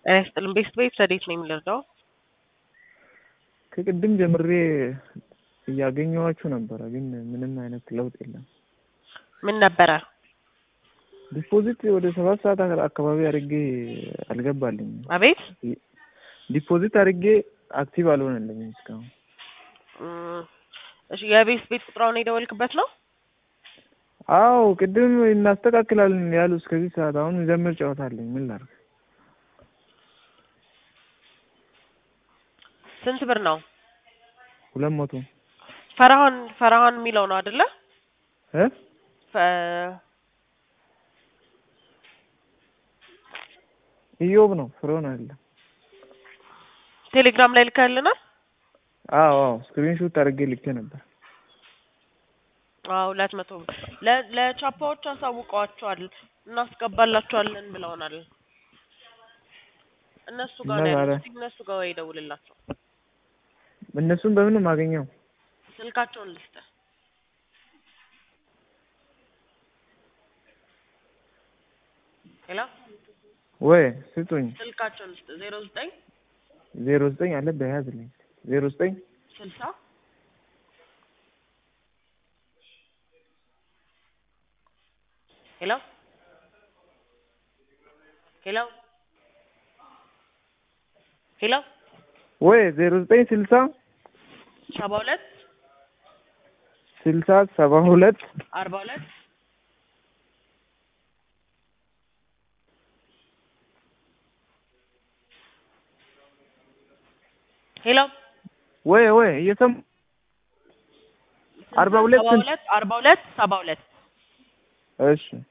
ጤና ይስጥልን። ቤስት ቤት ረዴት ነው የሚልርዳው ከቅድም ጀምሬ እያገኘኋችሁ ነበረ፣ ግን ምንም አይነት ለውጥ የለም። ምን ነበረ? ዲፖዚት ወደ ሰባት ሰዓት አካባቢ አድርጌ አልገባልኝም። አቤት ዲፖዚት አድርጌ አክቲቭ አልሆነልኝም እስካሁን። እም፣ እሺ የቤስት ቤት ቁጥራውን የደወልክበት ነው? አዎ ቅድም እናስተካክላለን ያሉ እስከዚህ ሰዓት አሁን ዘምር ጨዋታ አለኝ። ምን ላድርግ? ስንት ብር ነው? ሁለት መቶ ፈርሃን ፈርሃን የሚለው ነው አይደለ? እ ፈ- ኢዮብ ነው ፍሮን አለ። ቴሌግራም ላይ ልከህልናል? አዎ አዎ ስክሪንሾት አድርጌ ልኬ ነበር። አዎ ሁለት መቶ ብር ለ- ለቻፓዎች አሳውቀዋቸዋል እናስገባላቸዋለን ብለውናል። እነሱ ጋር እና ነው ዛሬ- ያሉት። እነሱ ጋር ወይ ደውልላቸው። እነሱን በምን ነው የማገኘው? ስልካቸውን ልስጥህ። ሄሎ ወይ ስጡኝ። ስልካቸውን ልስጥህ ዜሮ ዘጠኝ ዜሮ ዘጠኝ አለ በያዝልኝ ዜሮ ዘጠኝ ስልሳ ሄሎ ሄሎ ሄሎ ወይ ዜሮ ዘጠኝ ስልሳ ሰባ ሁለት ስልሳ ሰባ ሁለት አርባ ሁለት ሄሎ ወይ ወይ እየሰሙ አርባ ሁለት ሰባ ሁለት አርባ ሁለት ሰባ ሁለት እሺ